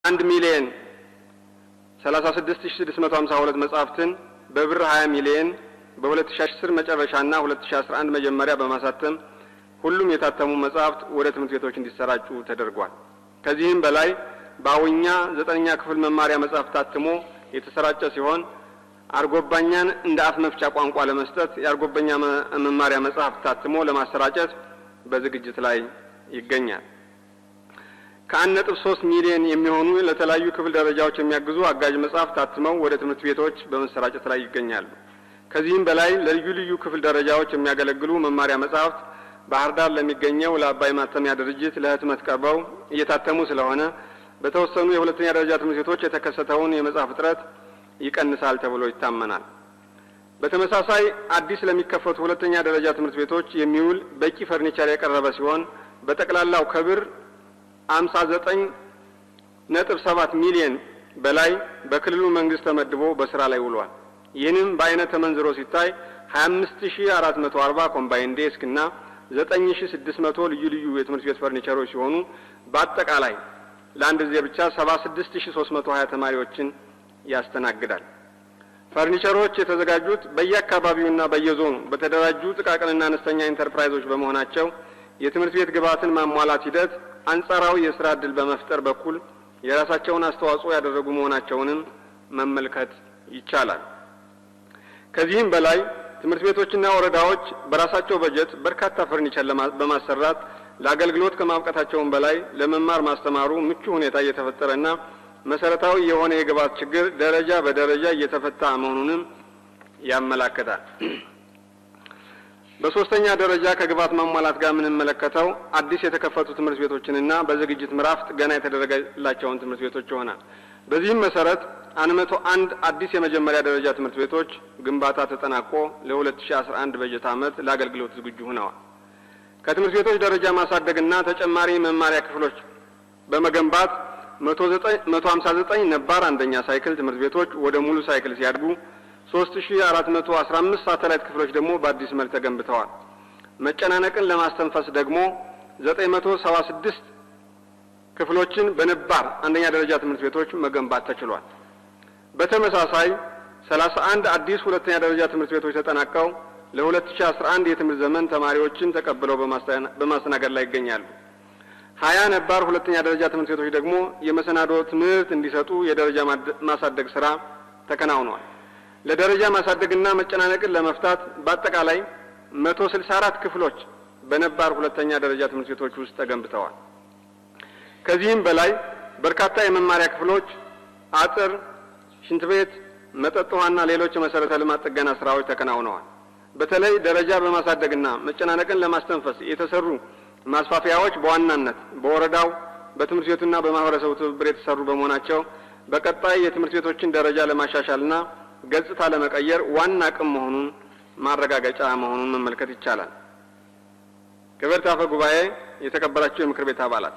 አንድ ሚሊየን ሰላሳ ስድስት ሺ ስድስት መቶ ሀምሳ ሁለት መጽሐፍትን በብር ሀያ ሚሊየን በሁለት ሺ አስር መጨረሻና ሁለት ሺ አስራ አንድ መጀመሪያ በማሳተም ሁሉም የታተሙ መጽሐፍት ወደ ትምህርት ቤቶች እንዲሰራጩ ተደርጓል። ከዚህም በላይ በአዊኛ ዘጠነኛ ክፍል መማሪያ መጽሐፍ ታትሞ የተሰራጨ ሲሆን አርጎባኛን እንደ አፍ መፍቻ ቋንቋ ለመስጠት የአርጎበኛ መማሪያ መጽሐፍ ታትሞ ለማሰራጨት በዝግጅት ላይ ይገኛል። ከአንድ ነጥብ ሶስት ሚሊዮን የሚሆኑ ለተለያዩ ክፍል ደረጃዎች የሚያግዙ አጋዥ መጽሐፍ ታትመው ወደ ትምህርት ቤቶች በመሰራጨት ላይ ይገኛሉ። ከዚህም በላይ ለልዩ ልዩ ክፍል ደረጃዎች የሚያገለግሉ መማሪያ መጽሐፍት ባህር ዳር ለሚገኘው ለአባይ ማተሚያ ድርጅት ለህትመት ቀርበው እየታተሙ ስለሆነ በተወሰኑ የሁለተኛ ደረጃ ትምህርት ቤቶች የተከሰተውን የመጽሐፍ እጥረት ይቀንሳል ተብሎ ይታመናል። በተመሳሳይ አዲስ ለሚከፈቱ ሁለተኛ ደረጃ ትምህርት ቤቶች የሚውል በቂ ፈርኒቸር የቀረበ ሲሆን በጠቅላላው ከብር አምሳ ዘጠኝ ነጥብ ሰባት ሚሊየን በላይ በክልሉ መንግስት ተመድቦ በስራ ላይ ውሏል። ይህንም በአይነት ተመንዝሮ ሲታይ ሀያ አምስት ሺ አራት መቶ አርባ ኮምባይን ዴስክ እና ዘጠኝ ሺ ስድስት መቶ ልዩ ልዩ የትምህርት ቤት ፈርኒቸሮች ሲሆኑ በአጠቃላይ ለአንድ ጊዜ ብቻ ሰባ ስድስት ሺ ሶስት መቶ ሀያ ተማሪዎችን ያስተናግዳል። ፈርኒቸሮች የተዘጋጁት በየአካባቢውና በየዞኑ በተደራጁ ጥቃቅንና አነስተኛ ኢንተርፕራይዞች በመሆናቸው የትምህርት ቤት ግብዓትን ማሟላት ሂደት አንጻራዊ የስራ ዕድል በመፍጠር በኩል የራሳቸውን አስተዋጽኦ ያደረጉ መሆናቸውንም መመልከት ይቻላል። ከዚህም በላይ ትምህርት ቤቶችና ወረዳዎች በራሳቸው በጀት በርካታ ፈርኒቸር በማሰራት ለአገልግሎት ከማብቃታቸውም በላይ ለመማር ማስተማሩ ምቹ ሁኔታ እየተፈጠረና መሰረታዊ የሆነ የግብዓት ችግር ደረጃ በደረጃ እየተፈታ መሆኑንም ያመላክታል። በሶስተኛ ደረጃ ከግብዓት ማሟላት ጋር የምንመለከተው አዲስ የተከፈቱ ትምህርት ቤቶችንና በዝግጅት ምዕራፍ ጥገና የተደረገላቸውን ትምህርት ቤቶች ይሆናል። በዚህም መሰረት አንድ መቶ አንድ አዲስ የመጀመሪያ ደረጃ ትምህርት ቤቶች ግንባታ ተጠናቆ ለ2011 በጀት ዓመት ለአገልግሎት ዝግጁ ሆነዋል። ከትምህርት ቤቶች ደረጃ ማሳደግና ተጨማሪ መማሪያ ክፍሎች በመገንባት መቶ ሀምሳ ዘጠኝ ነባር አንደኛ ሳይክል ትምህርት ቤቶች ወደ ሙሉ ሳይክል ሲያድጉ ሶስት ሺ አራት መቶ አስራ አምስት ሳተላይት ክፍሎች ደግሞ በአዲስ መልክ ተገንብተዋል። መጨናነቅን ለማስተንፈስ ደግሞ ዘጠኝ መቶ ሰባ ስድስት ክፍሎችን በነባር አንደኛ ደረጃ ትምህርት ቤቶች መገንባት ተችሏል። በተመሳሳይ ሰላሳ አንድ አዲስ ሁለተኛ ደረጃ ትምህርት ቤቶች ተጠናቀው ለሁለት ሺ አስራ አንድ የትምህርት ዘመን ተማሪዎችን ተቀብለው በማስተናገድ ላይ ይገኛሉ። ሀያ ነባር ሁለተኛ ደረጃ ትምህርት ቤቶች ደግሞ የመሰናዶ ትምህርት እንዲሰጡ የደረጃ ማሳደግ ስራ ተከናውኗል። ለደረጃ ማሳደግና መጨናነቅን ለመፍታት በአጠቃላይ መቶ ስልሳ አራት ክፍሎች በነባር ሁለተኛ ደረጃ ትምህርት ቤቶች ውስጥ ተገንብተዋል። ከዚህም በላይ በርካታ የመማሪያ ክፍሎች፣ አጥር፣ ሽንት ቤት፣ መጠጥ ውሃና ሌሎች የመሰረተ ልማት ጥገና ስራዎች ተከናውነዋል። በተለይ ደረጃ በማሳደግና መጨናነቅን ለማስተንፈስ የተሰሩ ማስፋፊያዎች በዋናነት በወረዳው በትምህርት ቤቱና በማህበረሰቡ ትብብር የተሰሩ በመሆናቸው በቀጣይ የትምህርት ቤቶችን ደረጃ ለማሻሻልና ገጽታ ለመቀየር ዋና አቅም መሆኑን ማረጋገጫ መሆኑን መመልከት ይቻላል። ክብርት አፈ ጉባኤ፣ የተከበራቸው የምክር ቤት አባላት፣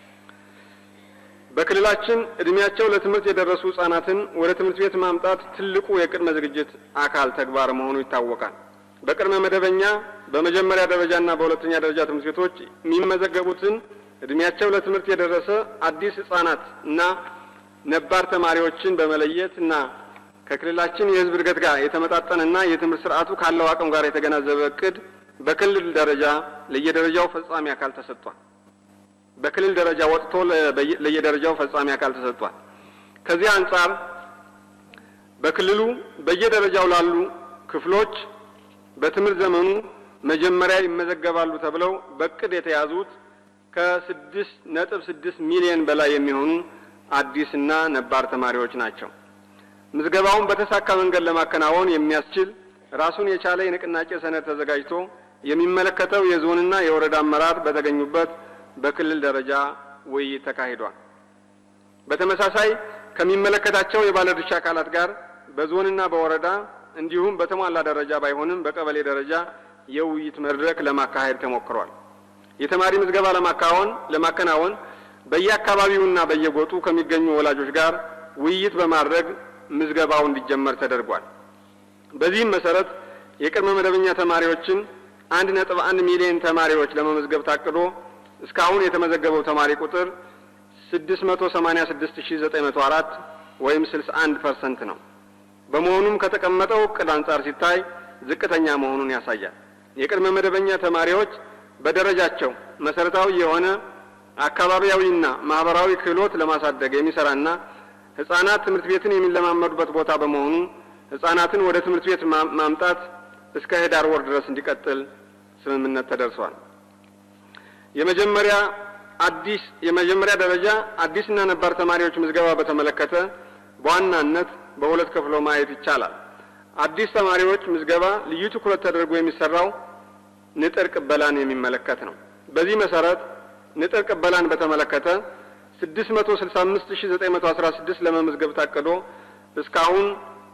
በክልላችን እድሜያቸው ለትምህርት የደረሱ ህጻናትን ወደ ትምህርት ቤት ማምጣት ትልቁ የቅድመ ዝግጅት አካል ተግባር መሆኑ ይታወቃል። በቅድመ መደበኛ በመጀመሪያ ደረጃና በሁለተኛ ደረጃ ትምህርት ቤቶች የሚመዘገቡትን እድሜያቸው ለትምህርት የደረሰ አዲስ ህጻናት እና ነባር ተማሪዎችን በመለየት እና ከክልላችን የህዝብ እድገት ጋር የተመጣጠነና የትምህርት ስርዓቱ ካለው አቅም ጋር የተገናዘበ እቅድ በክልል ደረጃ ለየደረጃው ፈጻሚ አካል ተሰጥቷል። በክልል ደረጃ ወጥቶ ለየደረጃው ፈጻሚ አካል ተሰጥቷል። ከዚህ አንጻር በክልሉ በየደረጃው ላሉ ክፍሎች በትምህርት ዘመኑ መጀመሪያ ይመዘገባሉ ተብለው በእቅድ የተያዙት ከስድስት ነጥብ ስድስት ሚሊዮን በላይ የሚሆኑ አዲስና ነባር ተማሪዎች ናቸው። ምዝገባውን በተሳካ መንገድ ለማከናወን የሚያስችል ራሱን የቻለ የንቅናቄ ሰነድ ተዘጋጅቶ የሚመለከተው የዞንና የወረዳ አመራር በተገኙበት በክልል ደረጃ ውይይት ተካሂዷል። በተመሳሳይ ከሚመለከታቸው የባለድርሻ አካላት ጋር በዞንና በወረዳ እንዲሁም በተሟላ ደረጃ ባይሆንም በቀበሌ ደረጃ የውይይት መድረክ ለማካሄድ ተሞክሯል። የተማሪ ምዝገባ ለማካወን ለማከናወን በየአካባቢውና በየጎጡ ከሚገኙ ወላጆች ጋር ውይይት በማድረግ ምዝገባው እንዲጀመር ተደርጓል። በዚህም መሰረት የቅድመ መደበኛ ተማሪዎችን አንድ ነጥብ አንድ ሚሊዮን ተማሪዎች ለመመዝገብ ታቅዶ እስካሁን የተመዘገበው ተማሪ ቁጥር ስድስት መቶ ሰማኒያ ስድስት ሺ ዘጠኝ መቶ አራት ወይም ስልሳ አንድ ፐርሰንት ነው። በመሆኑም ከተቀመጠው እቅድ አንጻር ሲታይ ዝቅተኛ መሆኑን ያሳያል። የቅድመ መደበኛ ተማሪዎች በደረጃቸው መሰረታዊ የሆነ አካባቢያዊና ማህበራዊ ክህሎት ለማሳደግ የሚሰራና ህጻናት ትምህርት ቤትን የሚለማመዱበት ቦታ በመሆኑ ህጻናትን ወደ ትምህርት ቤት ማምጣት እስከ ህዳር ወር ድረስ እንዲቀጥል ስምምነት ተደርሷል። የመጀመሪያ አዲስ የመጀመሪያ ደረጃ አዲስና ነባር ተማሪዎች ምዝገባ በተመለከተ በዋናነት በሁለት ከፍሎ ማየት ይቻላል። አዲስ ተማሪዎች ምዝገባ ልዩ ትኩረት ተደርጎ የሚሰራው ንጥር ቅበላን የሚመለከት ነው። በዚህ መሰረት ንጥር ቅበላን በተመለከተ 665916 ለመመዝገብ ታቅዶ እስካሁን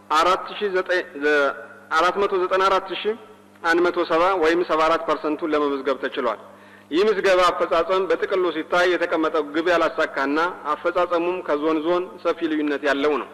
494170 ወይም 74 ፐርሰንቱን ለመመዝገብ ተችሏል። ይህ ምዝገባ አፈጻጸም በጥቅሉ ሲታይ የተቀመጠው ግብ ያላሳካና አፈጻጸሙም ከዞን ዞን ሰፊ ልዩነት ያለው ነው።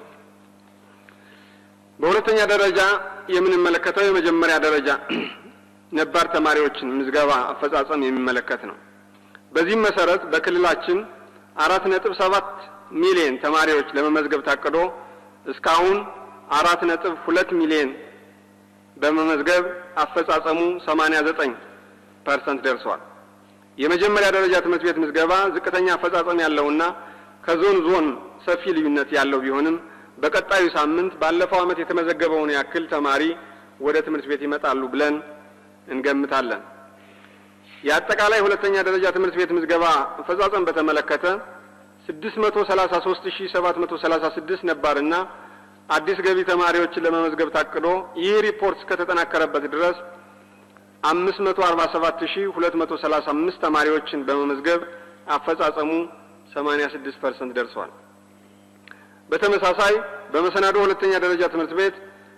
በሁለተኛ ደረጃ የምንመለከተው የመጀመሪያ ደረጃ ነባር ተማሪዎችን ምዝገባ አፈጻጸም የሚመለከት ነው። በዚህም መሰረት በክልላችን አራት ነጥብ ሰባት ሚሊዮን ተማሪዎች ለመመዝገብ ታቅዶ እስካሁን አራት ነጥብ ሁለት ሚሊዮን በመመዝገብ አፈጻጸሙ ሰማኒያ ዘጠኝ ፐርሰንት ደርሷል። የመጀመሪያ ደረጃ ትምህርት ቤት ምዝገባ ዝቅተኛ አፈጻጸም ያለውና ከዞን ዞን ሰፊ ልዩነት ያለው ቢሆንም በቀጣዩ ሳምንት ባለፈው ዓመት የተመዘገበውን ያክል ተማሪ ወደ ትምህርት ቤት ይመጣሉ ብለን እንገምታለን። የአጠቃላይ ሁለተኛ ደረጃ ትምህርት ቤት ምዝገባ አፈጻጸም በተመለከተ 633736 ነባርና አዲስ ገቢ ተማሪዎችን ለመመዝገብ ታቅዶ ይህ ሪፖርት እስከተጠናከረበት ድረስ 547235 ተማሪዎችን በመመዝገብ አፈጻጸሙ 86% ደርሷል። በተመሳሳይ በመሰናዶ ሁለተኛ ደረጃ ትምህርት ቤት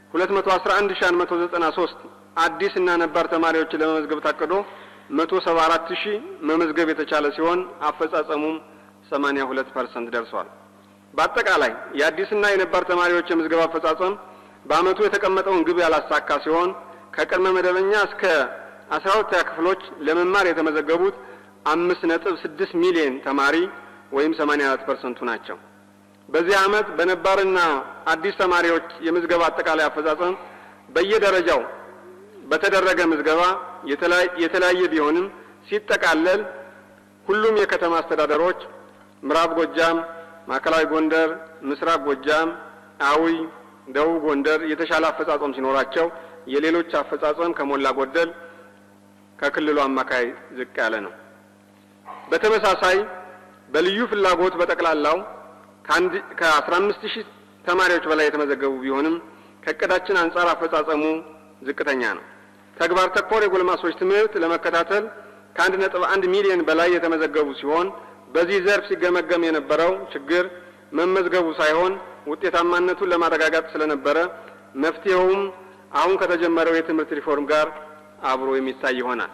211193 አዲስ እና ነባር ተማሪዎችን ለመመዝገብ ታቅዶ 174000 መመዝገብ የተቻለ ሲሆን አፈጻጸሙም 82% ደርሷል። በአጠቃላይ የአዲስና የነባር ተማሪዎች የምዝገባ አፈጻጸም በአመቱ የተቀመጠውን ግብ ያላሳካ ሲሆን ከቅድመ መደበኛ እስከ አስራ ሁለተኛ ክፍሎች ለመማር የተመዘገቡት አምስት ነጥብ ስድስት ሚሊዮን ተማሪ ወይም 84 ፐርሰንቱ ናቸው። በዚህ አመት በነባርና አዲስ ተማሪዎች የምዝገባ አጠቃላይ አፈጻጸም በየደረጃው በተደረገ ምዝገባ የተለያየ ቢሆንም ሲጠቃለል ሁሉም የከተማ አስተዳደሮች ምዕራብ ጎጃም፣ ማዕከላዊ ጎንደር፣ ምስራቅ ጎጃም፣ አዊ፣ ደቡብ ጎንደር የተሻለ አፈጻጸም ሲኖራቸው የሌሎች አፈጻጸም ከሞላ ጎደል ከክልሉ አማካይ ዝቅ ያለ ነው። በተመሳሳይ በልዩ ፍላጎት በጠቅላላው ከአስራ አምስት ሺህ ተማሪዎች በላይ የተመዘገቡ ቢሆንም ከእቅዳችን አንጻር አፈጻጸሙ ዝቅተኛ ነው። ተግባር ተኮር የጎልማሶች ትምህርት ለመከታተል ከአንድ ነጥብ አንድ ሚሊዮን በላይ የተመዘገቡ ሲሆን በዚህ ዘርፍ ሲገመገም የነበረው ችግር መመዝገቡ ሳይሆን ውጤታማነቱን ለማረጋጋት ስለነበረ መፍትሄውም አሁን ከተጀመረው የትምህርት ሪፎርም ጋር አብሮ የሚታይ ይሆናል።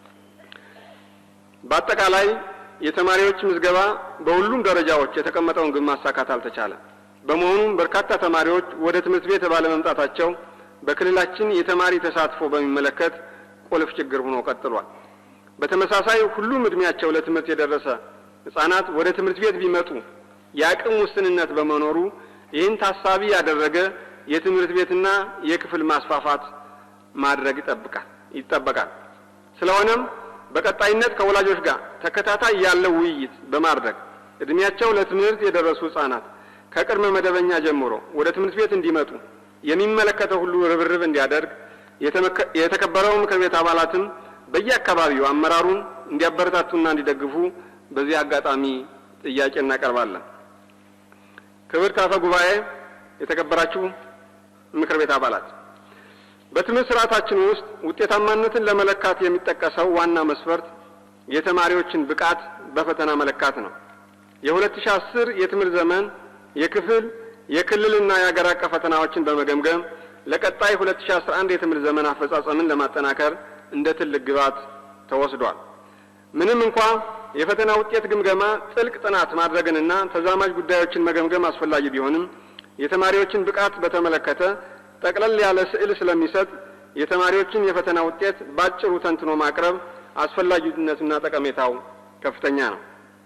በአጠቃላይ የተማሪዎች ምዝገባ በሁሉም ደረጃዎች የተቀመጠውን ግብ ማሳካት አልተቻለም። በመሆኑም በርካታ ተማሪዎች ወደ ትምህርት ቤት ባለመምጣታቸው በክልላችን የተማሪ ተሳትፎ በሚመለከት ቁልፍ ችግር ሆኖ ቀጥሏል። በተመሳሳይ ሁሉም እድሜያቸው ለትምህርት የደረሰ ህጻናት ወደ ትምህርት ቤት ቢመጡ የአቅም ውስንነት በመኖሩ ይህን ታሳቢ ያደረገ የትምህርት ቤትና የክፍል ማስፋፋት ማድረግ ይጠብቃል ይጠበቃል። ስለሆነም በቀጣይነት ከወላጆች ጋር ተከታታይ ያለው ውይይት በማድረግ እድሜያቸው ለትምህርት የደረሱ ህጻናት ከቅድመ መደበኛ ጀምሮ ወደ ትምህርት ቤት እንዲመጡ የሚመለከተው ሁሉ ርብርብ እንዲያደርግ የተከበረው ምክር ቤት አባላትም በየአካባቢው አመራሩን እንዲያበረታቱና እንዲደግፉ በዚህ አጋጣሚ ጥያቄ እናቀርባለን። ክብርት አፈ ጉባኤ፣ የተከበራችሁ ምክር ቤት አባላት፣ በትምህርት ስርዓታችን ውስጥ ውጤታማነትን ለመለካት የሚጠቀሰው ዋና መስፈርት የተማሪዎችን ብቃት በፈተና መለካት ነው። የ2010 የትምህርት ዘመን የክፍል የክልልና የሀገር አቀፍ ፈተናዎችን በመገምገም ለቀጣይ 2011 የትምህርት ዘመን አፈጻጸምን ለማጠናከር እንደ ትልቅ ግብዓት ተወስዷል። ምንም እንኳ የፈተና ውጤት ግምገማ ጥልቅ ጥናት ማድረግንና ተዛማጅ ጉዳዮችን መገምገም አስፈላጊ ቢሆንም የተማሪዎችን ብቃት በተመለከተ ጠቅለል ያለ ስዕል ስለሚሰጥ የተማሪዎችን የፈተና ውጤት ባጭሩ ተንትኖ ማቅረብ አስፈላጊነቱና ጠቀሜታው ከፍተኛ ነው።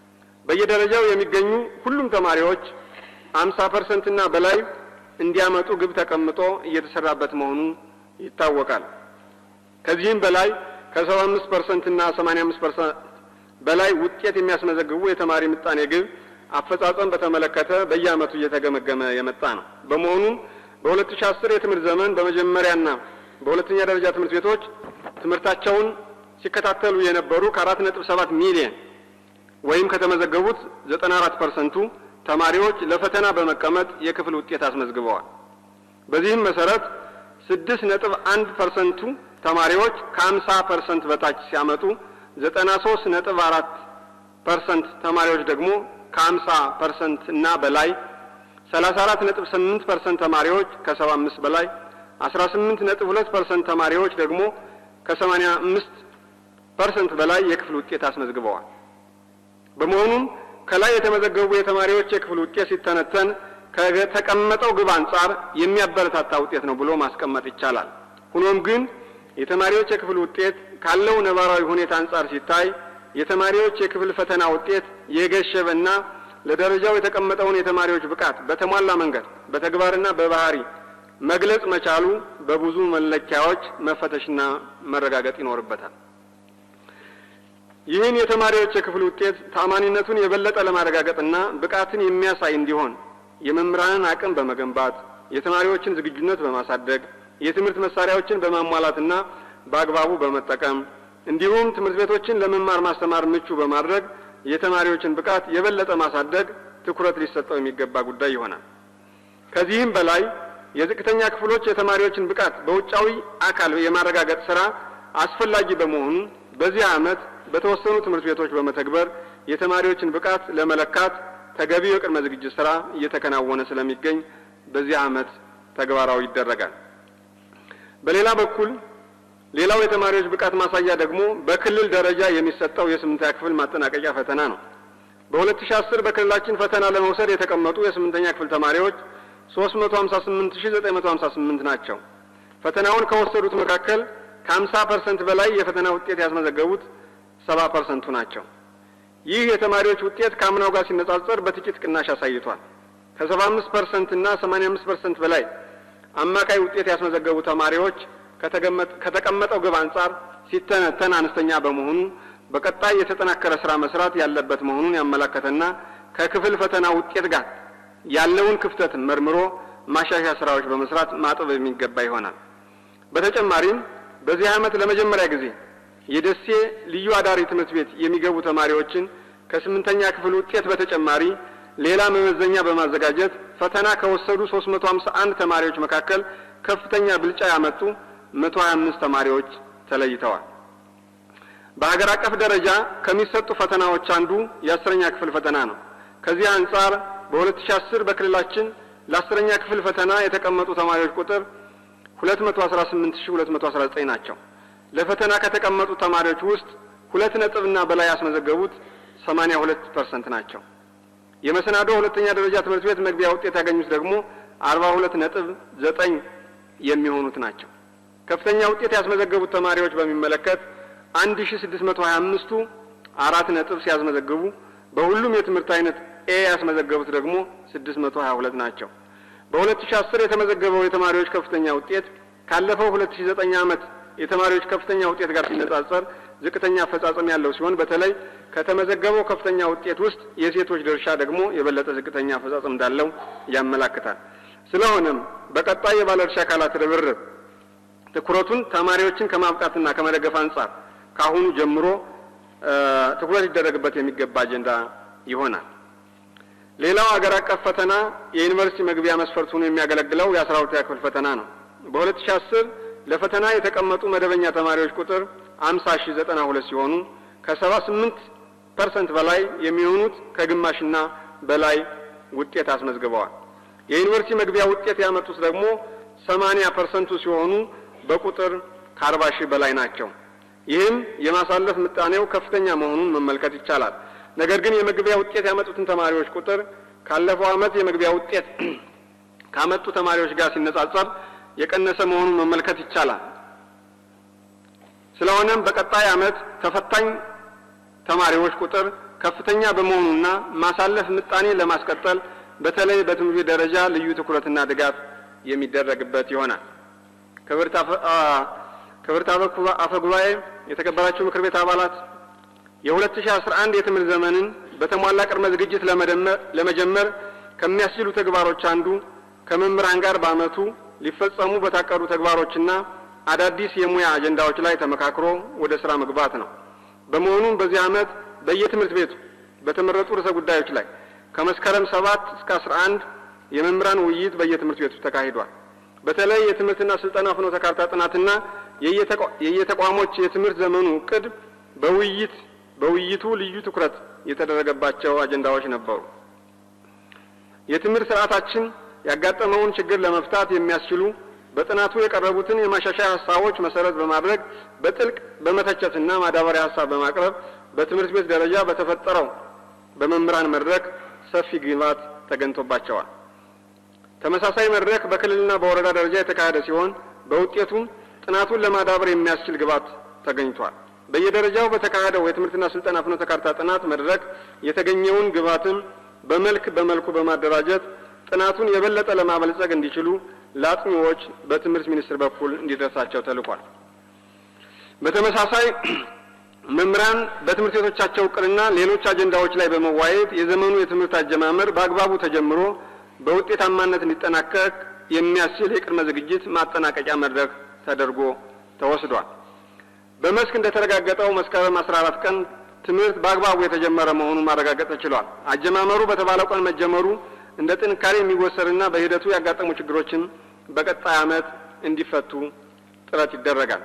በየደረጃው የሚገኙ ሁሉም ተማሪዎች አምሳ ፐርሰንት እና በላይ እንዲያመጡ ግብ ተቀምጦ እየተሰራበት መሆኑ ይታወቃል። ከዚህም በላይ ከሰባ አምስት ፐርሰንት እና ሰማኒያ አምስት ፐርሰንት በላይ ውጤት የሚያስመዘግቡ የተማሪ ምጣኔ ግብ አፈጻጸም በተመለከተ በየዓመቱ እየተገመገመ የመጣ ነው። በመሆኑም በሁለት ሺ አስር የትምህርት ዘመን በመጀመሪያና በሁለተኛ ደረጃ ትምህርት ቤቶች ትምህርታቸውን ሲከታተሉ የነበሩ ከአራት ነጥብ ሰባት ሚሊየን ወይም ከተመዘገቡት ዘጠና አራት ፐርሰንቱ ተማሪዎች ለፈተና በመቀመጥ የክፍል ውጤት አስመዝግበዋል። በዚህም መሰረት ስድስት ነጥብ አንድ ፐርሰንቱ ተማሪዎች ከአምሳ ፐርሰንት በታች ሲያመጡ ዘጠና ሶስት ነጥብ አራት ፐርሰንት ተማሪዎች ደግሞ ከአምሳ ፐርሰንት እና በላይ ሰላሳ አራት ነጥብ ስምንት ፐርሰንት ተማሪዎች ከሰባ አምስት በላይ አስራ ስምንት ነጥብ ሁለት ፐርሰንት ተማሪዎች ደግሞ ከሰማኒያ አምስት ፐርሰንት በላይ የክፍል ውጤት አስመዝግበዋል። በመሆኑም ከላይ የተመዘገቡ የተማሪዎች የክፍል ውጤት ሲተነተን ከተቀመጠው ግብ አንጻር የሚያበረታታ ውጤት ነው ብሎ ማስቀመጥ ይቻላል። ሆኖም ግን የተማሪዎች የክፍል ውጤት ካለው ነባራዊ ሁኔታ አንጻር ሲታይ የተማሪዎች የክፍል ፈተና ውጤት የገሸበና ለደረጃው የተቀመጠውን የተማሪዎች ብቃት በተሟላ መንገድ በተግባርና በባህሪ መግለጽ መቻሉ በብዙ መለኪያዎች መፈተሽና መረጋገጥ ይኖርበታል። ይህን የተማሪዎች የክፍል ውጤት ታማኒነቱን የበለጠ ለማረጋገጥና ብቃትን የሚያሳይ እንዲሆን የመምህራንን አቅም በመገንባት የተማሪዎችን ዝግጁነት በማሳደግ የትምህርት መሳሪያዎችን በማሟላትና በአግባቡ በመጠቀም እንዲሁም ትምህርት ቤቶችን ለመማር ማስተማር ምቹ በማድረግ የተማሪዎችን ብቃት የበለጠ ማሳደግ ትኩረት ሊሰጠው የሚገባ ጉዳይ ይሆናል። ከዚህም በላይ የዝቅተኛ ክፍሎች የተማሪዎችን ብቃት በውጫዊ አካል የማረጋገጥ ስራ አስፈላጊ በመሆኑ በዚህ ዓመት በተወሰኑ ትምህርት ቤቶች በመተግበር የተማሪዎችን ብቃት ለመለካት ተገቢው የቅድመ ዝግጅት ስራ እየተከናወነ ስለሚገኝ በዚህ ዓመት ተግባራዊ ይደረጋል። በሌላ በኩል ሌላው የተማሪዎች ብቃት ማሳያ ደግሞ በክልል ደረጃ የሚሰጠው የስምንተኛ ክፍል ማጠናቀቂያ ፈተና ነው። በ2010 በክልላችን ፈተና ለመውሰድ የተቀመጡ የስምንተኛ ክፍል ተማሪዎች 358958 ናቸው። ፈተናውን ከወሰዱት መካከል ከ50 ፐርሰንት በላይ የፈተና ውጤት ያስመዘገቡት 70 ፐርሰንቱ ናቸው። ይህ የተማሪዎች ውጤት ከአምናው ጋር ሲነጻጸር በጥቂት ቅናሽ አሳይቷል። ከ75 ፐርሰንት እና 85 ፐርሰንት በላይ አማካይ ውጤት ያስመዘገቡ ተማሪዎች ከተቀመጠው ግብ አንጻር ሲተነተን አነስተኛ በመሆኑ በቀጣይ የተጠናከረ ስራ መስራት ያለበት መሆኑን ያመለከተና ከክፍል ፈተና ውጤት ጋር ያለውን ክፍተት መርምሮ ማሻሻያ ስራዎች በመስራት ማጠብ የሚገባ ይሆናል። በተጨማሪም በዚህ ዓመት ለመጀመሪያ ጊዜ የደሴ ልዩ አዳሪ ትምህርት ቤት የሚገቡ ተማሪዎችን ከስምንተኛ ክፍል ውጤት በተጨማሪ ሌላ መመዘኛ በማዘጋጀት ፈተና ከወሰዱ 351 ተማሪዎች መካከል ከፍተኛ ብልጫ ያመጡ 125 ተማሪዎች ተለይተዋል። በሀገር አቀፍ ደረጃ ከሚሰጡ ፈተናዎች አንዱ የአስረኛ ክፍል ፈተና ነው። ከዚህ አንጻር በ2010 በክልላችን ለአስረኛ ክፍል ፈተና የተቀመጡ ተማሪዎች ቁጥር 218219 ናቸው። ለፈተና ከተቀመጡ ተማሪዎች ውስጥ ሁለት ነጥብና በላይ ያስመዘገቡት 82 ፐርሰንት ናቸው። የመሰናዶ ሁለተኛ ደረጃ ትምህርት ቤት መግቢያ ውጤት ያገኙት ደግሞ 42 ነጥብ ዘጠኝ የሚሆኑት ናቸው። ከፍተኛ ውጤት ያስመዘገቡት ተማሪዎች በሚመለከት 1625ቱ አራት ነጥብ ሲያስመዘግቡ በሁሉም የትምህርት አይነት ኤ ያስመዘገቡት ደግሞ 622 ናቸው። በ2010 የተመዘገበው የተማሪዎች ከፍተኛ ውጤት ካለፈው 2009 ዓመት የተማሪዎች ከፍተኛ ውጤት ጋር ሲነጻጸር ዝቅተኛ አፈጻጸም ያለው ሲሆን በተለይ ከተመዘገበው ከፍተኛ ውጤት ውስጥ የሴቶች ድርሻ ደግሞ የበለጠ ዝቅተኛ አፈጻጸም እንዳለው ያመላክታል። ስለሆነም በቀጣይ የባለድርሻ አካላት ርብርብ ትኩረቱን ተማሪዎችን ከማብቃትና ከመደገፍ አንጻር ከአሁኑ ጀምሮ ትኩረት ሊደረግበት የሚገባ አጀንዳ ይሆናል። ሌላው አገር አቀፍ ፈተና የዩኒቨርሲቲ መግቢያ መስፈርት ሆኖ የሚያገለግለው የአስራ ሁለተኛ ክፍል ፈተና ነው። በ2010 ለፈተና የተቀመጡ መደበኛ ተማሪዎች ቁጥር 50092 ሲሆኑ ከ78 ፐርሰንት በላይ የሚሆኑት ከግማሽና በላይ ውጤት አስመዝግበዋል። የዩኒቨርሲቲ መግቢያ ውጤት ያመጡት ደግሞ 80 ፐርሰንቱ ሲሆኑ በቁጥር ከ40 ሺህ በላይ ናቸው። ይህም የማሳለፍ ምጣኔው ከፍተኛ መሆኑን መመልከት ይቻላል። ነገር ግን የመግቢያ ውጤት ያመጡትን ተማሪዎች ቁጥር ካለፈው ዓመት የመግቢያ ውጤት ካመጡ ተማሪዎች ጋር ሲነጻጸር የቀነሰ መሆኑን መመልከት ይቻላል። ስለሆነም በቀጣይ ዓመት ተፈታኝ ተማሪዎች ቁጥር ከፍተኛ በመሆኑና ማሳለፍ ምጣኔን ለማስቀጠል በተለይ በትምህርት ቤት ደረጃ ልዩ ትኩረትና ድጋፍ የሚደረግበት ይሆናል። ክብርት አፈ ጉባኤ፣ የተከበራችሁ ምክር ቤት አባላት የ2011 የትምህርት ዘመንን በተሟላ ቅድመ ዝግጅት ለመጀመር ከሚያስችሉ ተግባሮች አንዱ ከመምህራን ጋር በዓመቱ ሊፈጸሙ በታቀዱ ተግባሮችና አዳዲስ የሙያ አጀንዳዎች ላይ ተመካክሮ ወደ ስራ መግባት ነው። በመሆኑም በዚህ ዓመት በየትምህርት ቤቱ በተመረጡ ርዕሰ ጉዳዮች ላይ ከመስከረም ሰባት እስከ አስራ አንድ የመምህራን ውይይት በየትምህርት ቤቱ ተካሂዷል። በተለይ የትምህርትና ስልጠና ፍኖተ ካርታ ጥናትና የየተቋሞች የትምህርት ዘመኑ እቅድ በውይይት በውይይቱ ልዩ ትኩረት የተደረገባቸው አጀንዳዎች ነበሩ። የትምህርት ስርዓታችን ያጋጠመውን ችግር ለመፍታት የሚያስችሉ በጥናቱ የቀረቡትን የማሻሻያ ሀሳቦች መሰረት በማድረግ በጥልቅ በመተቸትና ማዳበሪያ ሀሳብ በማቅረብ በትምህርት ቤት ደረጃ በተፈጠረው በመምህራን መድረክ ሰፊ ግብዓት ተገኝቶባቸዋል። ተመሳሳይ መድረክ በክልልና በወረዳ ደረጃ የተካሄደ ሲሆን በውጤቱም ጥናቱን ለማዳበር የሚያስችል ግብዓት ተገኝቷል። በየደረጃው በተካሄደው የትምህርትና ስልጠና ፍኖተ ካርታ ጥናት መድረክ የተገኘውን ግብዓትም በመልክ በመልኩ በማደራጀት ጥናቱን የበለጠ ለማበልጸግ እንዲችሉ ለአጥኚዎች በትምህርት ሚኒስቴር በኩል እንዲደርሳቸው ተልኳል። በተመሳሳይ መምህራን በትምህርት ቤቶቻቸው እቅድና ሌሎች አጀንዳዎች ላይ በመዋየት የዘመኑ የትምህርት አጀማመር በአግባቡ ተጀምሮ በውጤታማነት እንዲጠናቀቅ የሚያስችል የቅድመ ዝግጅት ማጠናቀቂያ መድረክ ተደርጎ ተወስዷል። በመስክ እንደተረጋገጠው መስከረም 14 ቀን ትምህርት በአግባቡ የተጀመረ መሆኑን ማረጋገጥ ተችሏል። አጀማመሩ በተባለው ቀን መጀመሩ እንደ ጥንካሬ የሚወሰድና በሂደቱ ያጋጠሙ ችግሮችን በቀጣይ ዓመት እንዲፈቱ ጥረት ይደረጋል።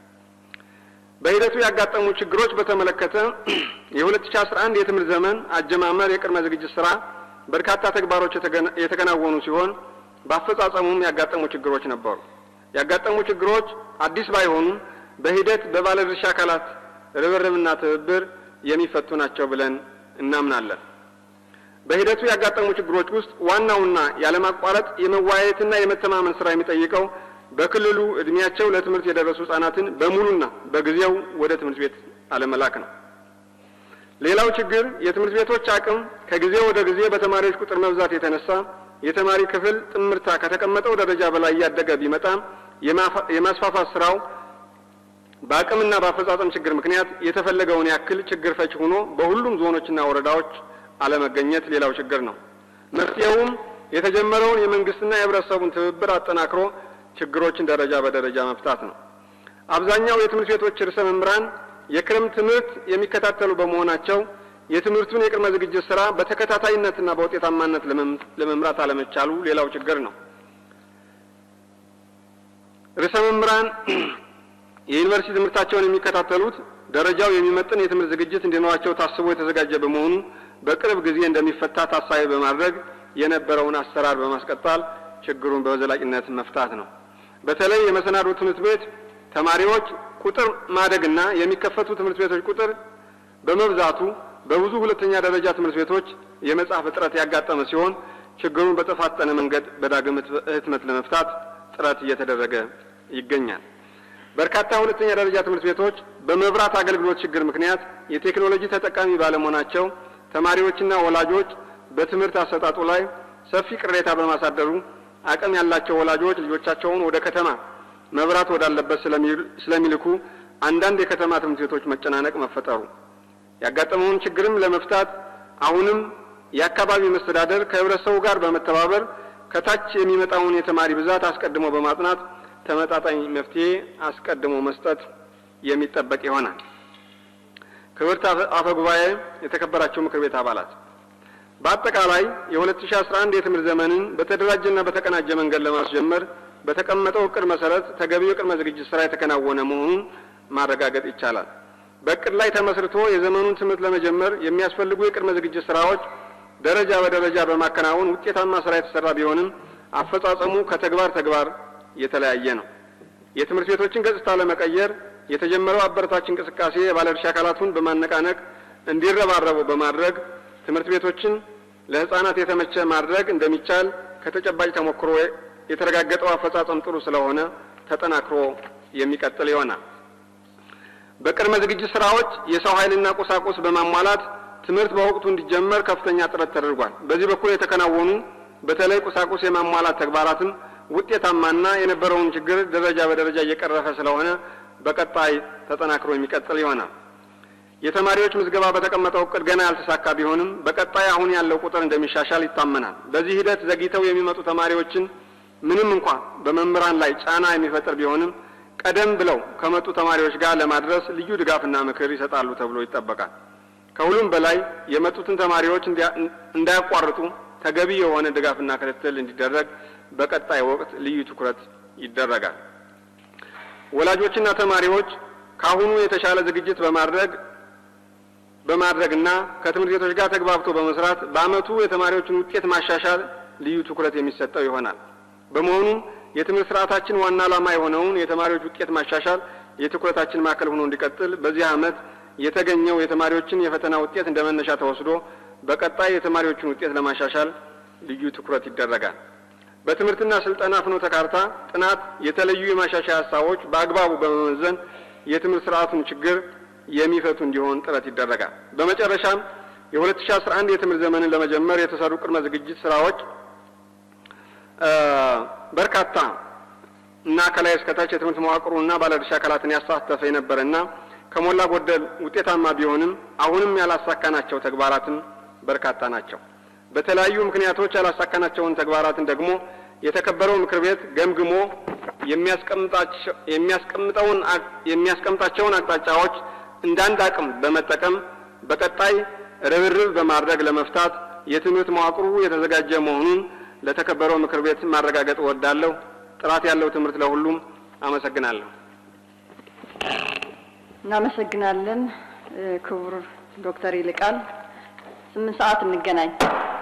በሂደቱ ያጋጠሙ ችግሮች በተመለከተ የ2011 የትምህርት ዘመን አጀማመር የቅድመ ዝግጅት ስራ በርካታ ተግባሮች የተከናወኑ ሲሆን በአፈጻጸሙም ያጋጠሙ ችግሮች ነበሩ። ያጋጠሙ ችግሮች አዲስ ባይሆኑም በሂደት በባለድርሻ አካላት ርብርብና ትብብር የሚፈቱ ናቸው ብለን እናምናለን። በሂደቱ ያጋጠሙ ችግሮች ውስጥ ዋናውና ያለማቋረጥ የመወያየትና የመተማመን ስራ የሚጠይቀው በክልሉ እድሜያቸው ለትምህርት የደረሱ ህጻናትን በሙሉና በጊዜው ወደ ትምህርት ቤት አለመላክ ነው። ሌላው ችግር የትምህርት ቤቶች አቅም ከጊዜ ወደ ጊዜ በተማሪዎች ቁጥር መብዛት የተነሳ የተማሪ ክፍል ጥምርታ ከተቀመጠው ደረጃ በላይ እያደገ ቢመጣም የማስፋፋት ስራው በአቅምና በአፈጻጸም ችግር ምክንያት የተፈለገውን ያክል ችግር ፈች ሆኖ በሁሉም ዞኖችና ወረዳዎች አለመገኘት ሌላው ችግር ነው። መፍትሄውም የተጀመረውን የመንግስትና የህብረተሰቡን ትብብር አጠናክሮ ችግሮችን ደረጃ በደረጃ መፍታት ነው። አብዛኛው የትምህርት ቤቶች ርዕሰ መምህራን የክረምት ትምህርት የሚከታተሉ በመሆናቸው የትምህርቱን የቅድመ ዝግጅት ስራ በተከታታይነትና በውጤታማነት ለመምራት አለመቻሉ ሌላው ችግር ነው። ርዕሰ መምህራን የዩኒቨርሲቲ ትምህርታቸውን የሚከታተሉት ደረጃው የሚመጥን የትምህርት ዝግጅት እንዲኖራቸው ታስቦ የተዘጋጀ በመሆኑ በቅርብ ጊዜ እንደሚፈታ ታሳቢ በማድረግ የነበረውን አሰራር በማስቀጠል ችግሩን በዘላቂነት መፍታት ነው። በተለይ የመሰናዶ ትምህርት ቤት ተማሪዎች ቁጥር ማደግና የሚከፈቱ ትምህርት ቤቶች ቁጥር በመብዛቱ በብዙ ሁለተኛ ደረጃ ትምህርት ቤቶች የመጽሐፍ እጥረት ያጋጠመ ሲሆን ችግሩን በተፋጠነ መንገድ በዳግም ህትመት ለመፍታት ጥረት እየተደረገ ይገኛል። በርካታ ሁለተኛ ደረጃ ትምህርት ቤቶች በመብራት አገልግሎት ችግር ምክንያት የቴክኖሎጂ ተጠቃሚ ባለመሆናቸው ተማሪዎችና ወላጆች በትምህርት አሰጣጡ ላይ ሰፊ ቅሬታ በማሳደሩ አቅም ያላቸው ወላጆች ልጆቻቸውን ወደ ከተማ መብራት ወዳለበት ስለሚልኩ አንዳንድ የከተማ ትምህርት ቤቶች መጨናነቅ መፈጠሩ ያጋጠመውን ችግርም ለመፍታት አሁንም የአካባቢ መስተዳደር ከህብረተሰቡ ጋር በመተባበር ከታች የሚመጣውን የተማሪ ብዛት አስቀድሞ በማጥናት ተመጣጣኝ መፍትሄ አስቀድሞ መስጠት የሚጠበቅ ይሆናል። ክብርት አፈ ጉባኤ፣ የተከበራቸው ምክር ቤት አባላት፣ በአጠቃላይ የ2011 የትምህርት ዘመንን በተደራጀና በተቀናጀ መንገድ ለማስጀመር በተቀመጠው እቅድ መሰረት ተገቢው የቅድመ ዝግጅት ስራ የተከናወነ መሆኑን ማረጋገጥ ይቻላል። በእቅድ ላይ ተመስርቶ የዘመኑን ትምህርት ለመጀመር የሚያስፈልጉ የቅድመ ዝግጅት ስራዎች ደረጃ በደረጃ በማከናወን ውጤታማ ስራ የተሰራ ቢሆንም አፈጻጸሙ ከተግባር ተግባር የተለያየ ነው። የትምህርት ቤቶችን ገጽታ ለመቀየር የተጀመረው አበረታች እንቅስቃሴ የባለድርሻ አካላቱን በማነቃነቅ እንዲረባረቡ በማድረግ ትምህርት ቤቶችን ለህፃናት የተመቸ ማድረግ እንደሚቻል ከተጨባጭ ተሞክሮ የተረጋገጠው አፈጻጸም ጥሩ ስለሆነ ተጠናክሮ የሚቀጥል ይሆናል። በቅድመ ዝግጅት ስራዎች የሰው ኃይልና ቁሳቁስ በማሟላት ትምህርት በወቅቱ እንዲጀመር ከፍተኛ ጥረት ተደርጓል። በዚህ በኩል የተከናወኑ በተለይ ቁሳቁስ የማሟላት ተግባራትም ውጤታማና የነበረውን ችግር ደረጃ በደረጃ እየቀረፈ ስለሆነ በቀጣይ ተጠናክሮ የሚቀጥል ይሆናል። የተማሪዎች ምዝገባ በተቀመጠው እቅድ ገና ያልተሳካ ቢሆንም በቀጣይ አሁን ያለው ቁጥር እንደሚሻሻል ይታመናል። በዚህ ሂደት ዘግይተው የሚመጡ ተማሪዎችን ምንም እንኳ በመምህራን ላይ ጫና የሚፈጥር ቢሆንም ቀደም ብለው ከመጡ ተማሪዎች ጋር ለማድረስ ልዩ ድጋፍና ምክር ይሰጣሉ ተብሎ ይጠበቃል። ከሁሉም በላይ የመጡትን ተማሪዎች እንዳያቋርጡ ተገቢ የሆነ ድጋፍና ክትትል እንዲደረግ በቀጣይ ወቅት ልዩ ትኩረት ይደረጋል። ወላጆችና ተማሪዎች ከአሁኑ የተሻለ ዝግጅት በማድረግ በማድረግና ከትምህርት ቤቶች ጋር ተግባብቶ በመስራት በዓመቱ የተማሪዎችን ውጤት ማሻሻል ልዩ ትኩረት የሚሰጠው ይሆናል። በመሆኑም የትምህርት ስርዓታችን ዋና ዓላማ የሆነውን የተማሪዎች ውጤት ማሻሻል የትኩረታችን ማዕከል ሆኖ እንዲቀጥል በዚህ ዓመት የተገኘው የተማሪዎችን የፈተና ውጤት እንደ መነሻ ተወስዶ በቀጣይ የተማሪዎችን ውጤት ለማሻሻል ልዩ ትኩረት ይደረጋል። በትምህርትና ስልጠና ፍኖተ ካርታ ጥናት የተለዩ የማሻሻያ ሀሳቦች በአግባቡ በመመዘን የትምህርት ስርዓቱን ችግር የሚፈቱ እንዲሆን ጥረት ይደረጋል። በመጨረሻም የ2011 የትምህርት ዘመንን ለመጀመር የተሰሩ ቅድመ ዝግጅት ስራዎች በርካታ እና ከላይ እስከታች የትምህርት መዋቅሩና ባለድርሻ አካላትን ያሳተፈ የነበረና ከሞላ ጎደል ውጤታማ ቢሆንም አሁንም ያላሳካናቸው ተግባራትም በርካታ ናቸው። በተለያዩ ምክንያቶች ያላሳካናቸውን ተግባራትን ደግሞ የተከበረው ምክር ቤት ገምግሞ የሚያስቀምጠውን የሚያስቀምጣቸውን አቅጣጫዎች እንዳንድ አቅም በመጠቀም በቀጣይ ርብርብ በማድረግ ለመፍታት የትምህርት መዋቅሩ የተዘጋጀ መሆኑን ለተከበረው ምክር ቤት ማረጋገጥ እወዳለሁ። ጥራት ያለው ትምህርት ለሁሉም። አመሰግናለሁ። እናመሰግናለን ክቡር ዶክተር ይልቃል። ስምንት ሰዓት እንገናኝ።